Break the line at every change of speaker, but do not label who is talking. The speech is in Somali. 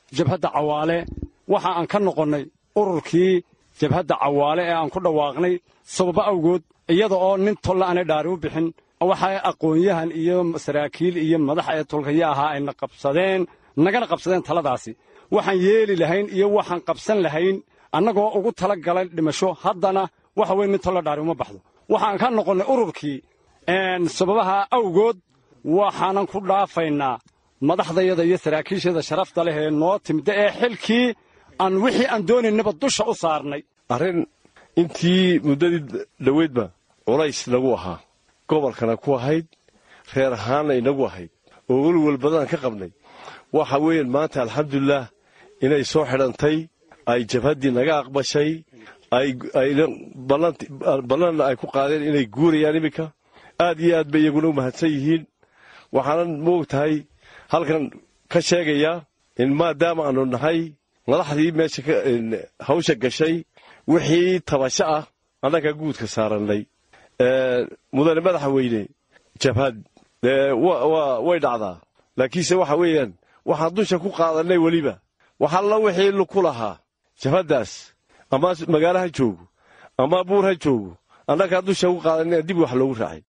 jabhadda cawaale waxa aan ka noqonnay ururkii jabhadda cawaale ee aan ku dhawaaqnay sababo awgood iyada oo nin tolla aanay dhaari u bixin waxay aqoon-yahan iyo saraakiil iyo madax ee tolkaya ahaa ayna qabsadeen nagana qabsadeen taladaasi waxaan yeeli lahayn iyo waxaan qabsan lahayn annagoo ugu tala galay dhimasho haddana waxa weye nin tolla dhaari uma baxdo waxaan ka noqonnay ururkii sababaha awgood waxaanan ku dhaafaynaa madaxdayada iyo saraakiishada sharafta leh ee noo timida ee xilkii aan wixii aan doonaynaba dusha u saarnay
arrin intii muddadii dhoweydba culays nagu ahaa gobolkana ku ahayd reer ahaanna inagu ahayd oo welwel badan ka qabnay waxa weeyaan maanta alxamdulilaah inay soo xidhantay ay jabhaddii naga aqbashay ballanna ay ku qaadeen inay guurayaan iminka aad iyo aad bay iyaguna u mahadsan yihiin waxaanan moog tahay halkan ka sheegayaa in maadaama aanu nahay madaxdii meesha hawsha gashay wixii tabasho ah annaga guudka saarannay mudane madaxa weyne jabhad way dhacdaa laakiinse waxa weeyaan waxaan dusha ku qaadannay weliba waxalla wixii ku lahaa jabhaddaas ama magaalo ha joogo ama buur ha joogo annagaa dusha ku qaadanay dib wax loogu raacay